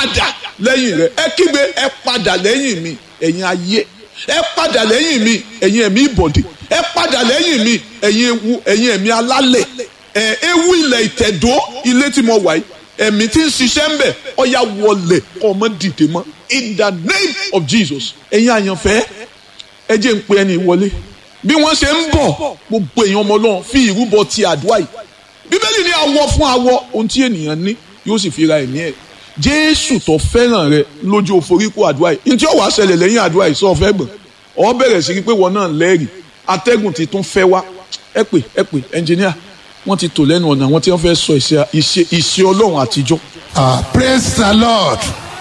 padà lẹ́yìn rẹ ẹ kígbe ẹ padà lẹ́yìn mi ẹ̀yin ayé ẹ padà lẹ́yìn mi ẹ̀yin ẹ̀mí ìbọ̀dì ẹ padà lẹ́yìn mi ẹ̀yin ewu ẹ̀yin ẹ̀mí alálẹ̀ ẹ̀ ewu ilẹ̀ ìtẹ̀dó ilé tí mo wà yìí ẹ̀mí tí ń ṣiṣẹ́ ń bẹ̀ ọ̀ya wọlé ọmọ dìde mọ́ in the name of Jesus ẹ̀yin àyànfẹ́ ẹ jẹ́ ń pe ẹni wọlé bí wọ́n ṣe ń bọ̀ gbogbo èèyàn ọmọ Ọlọ́run fi ìrúbọ ti àdúrà yìí bíbélì ní awọ fún awọ ohun tí ènìyàn ní yóò sì fi ra ẹ̀mí ẹ̀ jésù tó fẹ́ràn rẹ lójú òforíkó àdúrà yìí ní tí ó wàá ṣẹlẹ̀ lẹ́yìn àdúrà yìí sọ fẹ́ gbọ̀n ọ bẹ̀rẹ̀ sí pé wọn náà lẹ́rìí atẹ́gùn ti tún fẹ́ wá ẹ pè ẹ pè ẹnjìníà wọ́n ti tò lẹ́nu ọ̀nà àwọn tí wọ́n fẹ́ sọ ìṣe ọlọ́run àtijọ́. ah praise the lord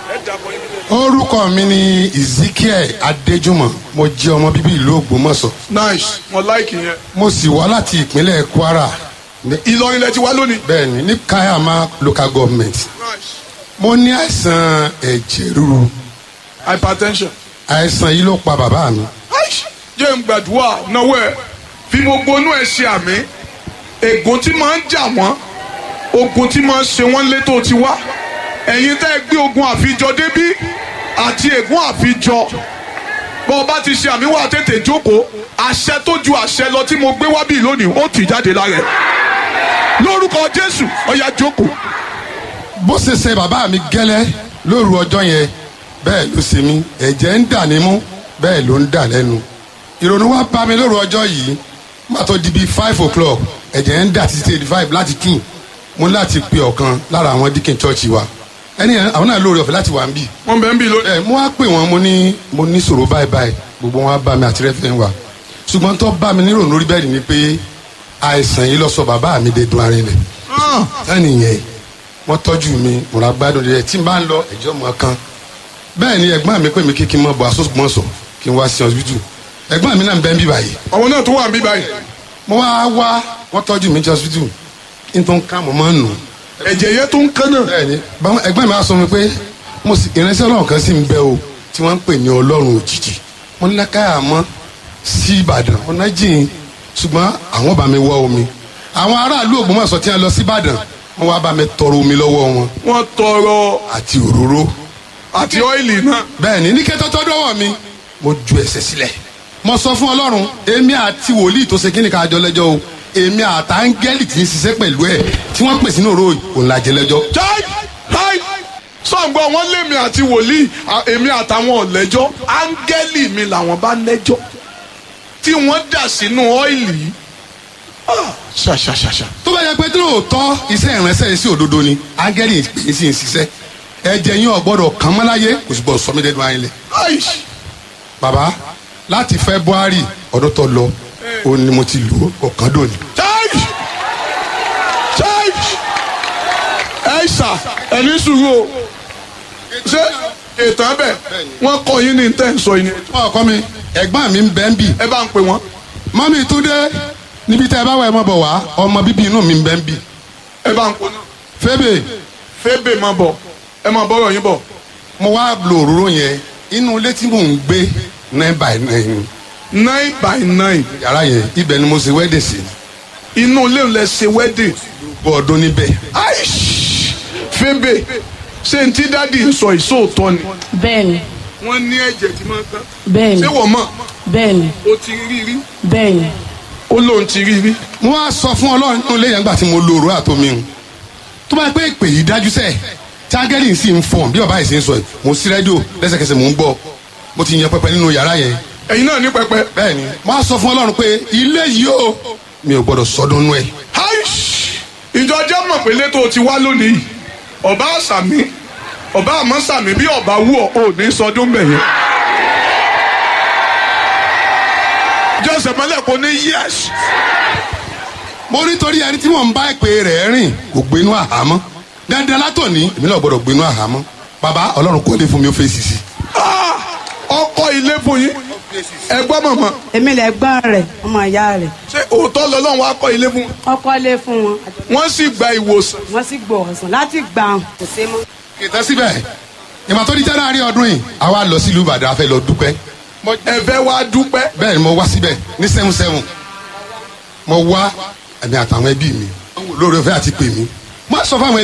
orúkọ mi ni ezekiel adéjúmọ̀ mo jẹ́ ọmọ bíbí ìlú ògbómọ̀ṣọ́ nice mo like yẹn. mo sì wá láti ìpínlẹ̀ kwara ní ìlọrin lẹ ti wá lónìí. bẹ́ẹ̀ni ní kayama local government nice mo ní àìsàn ẹ̀jẹ̀ ríru hypertension. àìsàn yìí ló pa bàbá mi Aish, jẹ́ ń gbàdúrà náwó ẹ̀ fi gbogbo inú ẹ̀ ṣe àmì ègún tí máa ń jà wọ́n ogun tí máa ń ṣe wọ́n létò ti wá ẹ̀yin tẹ́ ẹ gbé ogun àfijọ débí àti ègún àfijọ bọ́ ọ bá ti ṣe àmì wà tètè jókòó àṣẹ tó ju àṣẹ lọ tí mo gbé wá bí lónìí ó tì jáde lára ẹ̀ lórúkọ Jésù ó yá jókòó bó ṣe ṣe bàbá mi gẹ́lẹ́ lóru ọjọ́ yẹn bẹ́ẹ̀ ló ṣe mí ẹ̀jẹ̀ ń dà nímú bẹ́ẹ̀ ló ń dà lẹ́nu ìrònú wa bá mi lóru ọjọ́ yìí má tó di bíi five o'clock ẹ̀jẹ̀ ń dà títí eighty five láti two mo ní láti pe ọ̀kan lára àwọn díkìn church wa ẹni yẹn àwọn náà lórí ọ̀fẹ́ láti wà ń bì wọ́n bẹ̀ ń bí lónìí. ẹ mo wá pè wọ́n mo ní mo ní sọ̀rọ̀ báyìí báyìí gbogbo wọn á bá mi àti rẹ́fẹ̀ wa ṣùgbọ́n tó bá mi nírònú orí bẹ́ẹ̀ ni pé àìsàn yìí lọ sọ bàbá mi dé dun arinlẹ̀ ẹni yẹn wọ́n tọ́jú mi mo ra gbádùn rẹ̀ tí n bá ń lọ ẹ̀jọ́ mọ́ kan bẹ́ẹ̀ ni ẹ̀gbọ́n mi pè mí kí kí n mọ̀ bọ̀ asosùmọ̀sọ̀ kí n wá sí ọsibítù ẹ̀gbọ́n mi náà ń bẹ́ ń bí báyìí àwọn náà tó wà ń bí báyìí mo wá wá wọ́n tọ́jú mi sí ọsibítù kí n tó ń ká mo máa ń nù ẹ̀jẹ̀ yẹn tó ń kán náà. bẹ́ẹ̀ ni báwọn ẹ̀gbọ́n mi á sọ mi pé mo sì ìránṣẹ́ ọlọ́run kan sì ń bẹ o tí wọ́n ń pè ní ọlọ́run òjijì mo ní lákàyà mọ́ sí ìbàdàn ọ̀nà jìn ṣùgbọ́n àwọn bá mi wọ omi àwọn aráàlú ògbómọ̀ṣọ́ tí wọ́n lọ sí ìbàdàn wọ́n wá bá mi tọrọ omi lọ́wọ́ wọn wọ́n tọrọ àti òróró àti ọ́ìlì náà. bẹ́ẹ̀ ni ní kẹ́tọ́ tọ́ dọ́wọ́ mi mo ju ẹsẹ̀ sílẹ̀ mo sọ fún ọlọ́run èmi àti wòlíì tó ṣe kí ni ká jọ lẹ́jọ́ o èmi àtàngẹ́lì tí ń ṣiṣẹ́ pẹ̀lú ẹ̀ tí wọ́n pè sínú òró òun la jẹ lẹ́jọ́ jai jai sọ̀gbọ́n wọn lémi àti wòlíì à- èmi àtàwọn ọ̀lẹ́jọ́ áńgẹ́lì mi làwọn bá lẹ́jọ́ tí wọ́n dà sínú ọ́ìlì yìí Ah, ṣàṣàṣàṣà. tó bá yẹ pé tí lóòótọ́ iṣẹ́ ìránṣẹ́ yìí sí òdodo ni áńgẹ́lì pè é sí ń ṣiṣẹ́ ẹ̀jẹ̀ yín ọ̀gbọ́dọ̀ kàn mọ́ láyé kò sì gbọ́dọ̀ sọ mí dẹ́nu ayé lẹ̀ Aish, bàbá láti february ọdún tó lọ ó ní mo ti lò ó ọ̀kan dòní. jai jai ẹ̀ṣà ẹ̀ní sùúrù o ṣé ètò ẹ̀bẹ̀ wọ́n kọ́ yín ní tẹ́ ń sọ yín ni ọkọ mi ẹ̀gbọ́n mi ń bẹ́ ń bì ẹ bá ń pè wọ́n mọ́mí túndé níbi tẹ́ ẹ bá wà ẹ mọ́ bọ̀ wá ọmọ bíbí inú mi ń bẹ́ ń bì ẹ bá ń pè wọ́n fébè fébè máa bọ̀ ẹ máa bọ́rọ̀ yín bọ̀ mo wá lo òróró yẹn inú ilé tí mò ń gbé nine by nine nine by nine yàrá yẹn ibẹ̀ ni mo ṣe wẹ́dẹ̀ sí inú ilé lẹ ṣe wedding. gbọ́ ọdún níbẹ̀ aish fébè ṣé n tí dádì ń sọ ìṣòótọ́ ni. bẹ́ẹ̀ni wọ́n ní ẹ̀jẹ̀ tí máa ń tán. bẹ́ẹ̀ni ṣé wọ́n mọ̀ bẹ́ẹ̀ni ó ti rí rí bẹ́ẹ̀ni ó lóun ti rí rí. mo wá sọ fún ọlọ́run nínú ilé yẹn gbà tí mo lo òróró àtomi hùn tó bá yẹ pé ìpè yìí dájú sẹ́ẹ̀ tí ángẹ́lì sì ń fọ̀n bí bàbá yìí sì ń sọ yìí mo sí rédíò lẹ́sẹ̀kẹsẹ̀ mò ń gbọ́ mo ti yan pẹpẹ nínú yàrá yẹn ẹ̀yin náà ní pẹpẹ. bẹ́ẹ̀ ni mo wá sọ fún ọlọ́run pé ilé yìí o mi ò gbọ́dọ̀ sọdún nú ẹ̀ aish ìjọ jẹ́ mọ̀ pé létò ti wá lónìí ọba àṣàmì ọba àmọ́ sàmì bí ọba wú ọ ò ní sọdún bẹ̀yẹn. jọ́sẹ̀ mọ́lẹ̀ kò ní yẹ́sì. mo rí torí ẹni tí mò ń bá ìpè rẹ̀ rìn kò gbénú àhámọ́ dandan látòní èmi náà gbọ́dọ̀ gbénú àhámọ́ bàbá ọlọ́run kọ́lé fún mi ó fèsì sí Ah! ọkọ ilé fún yín ẹgbọ́n mọ̀mọ́ èmi lè gbọ́n rẹ̀ ọmọ ìyá rẹ̀ ṣé òótọ́ lọ́lọ́run wá kọ́ ilé fún wọn. ọkọ lé fún wọn wọ́n sì gba ìwòsàn. wọ́n sì gbọ́ ọ̀sán láti gbà hàn kò sí mọ́. kìtà síbẹ̀ ìmọ̀ tó di jẹ́nàrí ọdún yìí àwa lọ sílùú ìbàdàn a fẹ́ lọ dúpẹ́ ẹ fẹ́ wá dúpẹ́. bẹ́ẹ̀ ni mo wá síbẹ̀ ní seven seven mo wá ẹ̀mí àtàwọn ẹbí mi lórí ọ̀fẹ́ àti pè mí mo á sọ fún àwọn